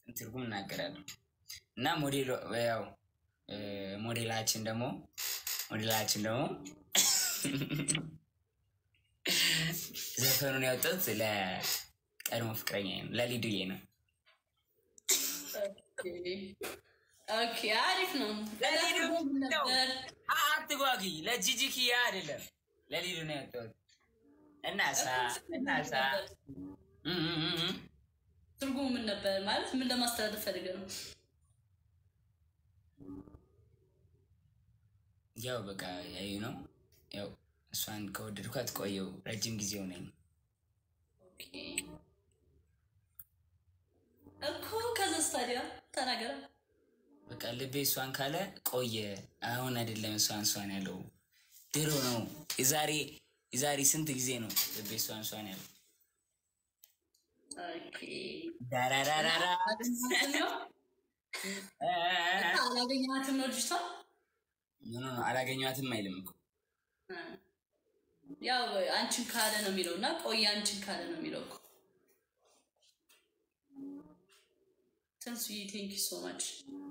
ትርጉም እናገራለሁ እና ሞዴል ያው እ፣ ሞዴላችን ደግሞ ሞዴላችን ደግሞ ዘፈኑን ያወጡት ለቀድሞ ፍቅረኛ ነው ለሊዱዬ ነው። ኦኬ አሪፍ ነው። ለሊዱ ምን ነበር? አትጓጊ፣ ለጂጂ ኪያ አይደለም ለሊዱ ነው ያወጡት። እናሳ እናሳ እም እም እም እም። ትርጉሙ ምን ነበር? ማለት ምን ለማስተላለፍ ፈልገ ነው? ያው በቃ ያዩ ነው ያው እሷን ከወደድኳት ቆየው ረጅም ጊዜው ነኝ ኦኬ እኮ ከዛ ስታዲያ ተናገረ። በቃ ልቤ እሷን ካለ ቆየ። አሁን አይደለም እሷን እሷን ያለው ድሮ ነው። የዛሬ የዛሬ ስንት ጊዜ ነው ልቤ እሷን እሷን ያለው። ኦኬ ዳራራራራ አላገኘሃትም ነው? አላገኘሃትም ነው ልጅቷ? ኖ ኖ ኖ፣ አላገኘኋትም አይልም እኮ ያው አንቺን ካለ ነው የሚለው እና ቆየ አንቺን ካለ ነው የሚለው እኮ። ተንሱዬ ቴንክ ዩ ሶ ማች።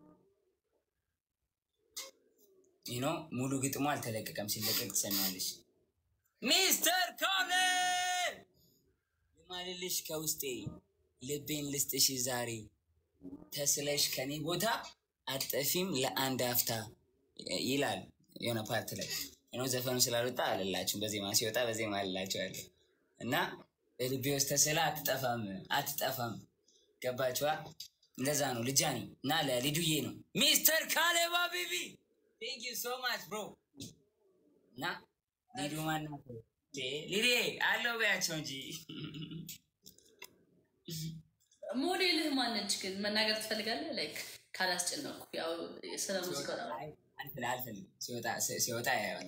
ይህ ነው ሙሉ ግጥሞ አልተለቀቀም። ሲለቀቅ ትሰሚዋለሽ። ሚስተር ኮነር ልማልልሽ ከውስጤ ልቤን ልስጥሽ ዛሬ ተስለሽ ከኔ ቦታ አጠፊም ለአንድ አፍታ ይላል የሆነ ፓርት ላይ ነው። ዘፈኑ ስላልወጣ አልላችሁም። በዜማ ሲወጣ በዜማ አልላችኋለሁ እና በልቤ ውስጥ ተስላ አትጠፋም አትጠፋም። ገባችኋ? እንደዛ ነው ልጃኒ እና ለሊዱዬ ነው ሚስተር ካሌባ ቤቢ ቴንክ ዩ ሶ ማች ብሮ እና ሊዱ ማናት? ሊዴ አለው በያቸው እንጂ ሞዴልህ ማነች ግን መናገር ትፈልጋለህ? ላይክ ካላስጨነቁ ያው ስለ ሙዚቃ ነው። አልፈልግም አልፈልግም። ሲወጣ ሲወጣ ያየዋል።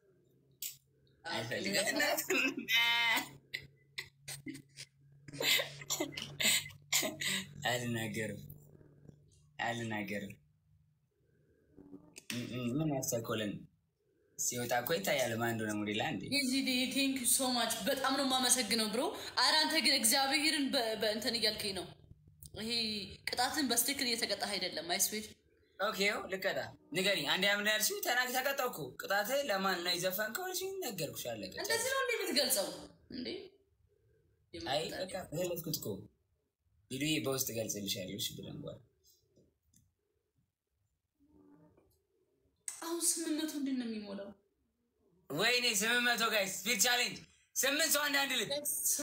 አልፈልግም አልናገርም አልናገርም። ምን ያስተኮለን ሲወጣ እኮ ይታያል። ማን እንደሆነ ሞዴል አንዴ ቴንክ ዩ ሶ ማች በጣም ነው የማመሰግነው ብሮ። ኧረ አንተ ግን እግዚአብሔርን በ- በእንትን እያልከኝ ነው። ይሄ ቅጣትን በስትክክል እየተቀጣህ አይደለም። አይስዌድ ኦኬ ልቀጣ ንገሪኝ። አንድ ያምን ያልሽው ተናግ ተቀጣው እኮ ቅጣት ለማን ነው የዘፈንከው? እሺ ነገርኩሽ፣ አለቀ። እንደዚህ ነው እንዴ የምትገልጸው እንዴ? አይ በቃ ገለጽኩት እኮ ቪዲዮ በውስጥ ገልጽልሻለሁ። እሺ ብለን በኋላ አሁን ስምንት መቶ እንዴት ነው የሚሞላው? ወይኔ ስምንት መቶ ጋይስ ስፒድ ቻሌንጅ ስምንት ሰው አንዳንድ ልብ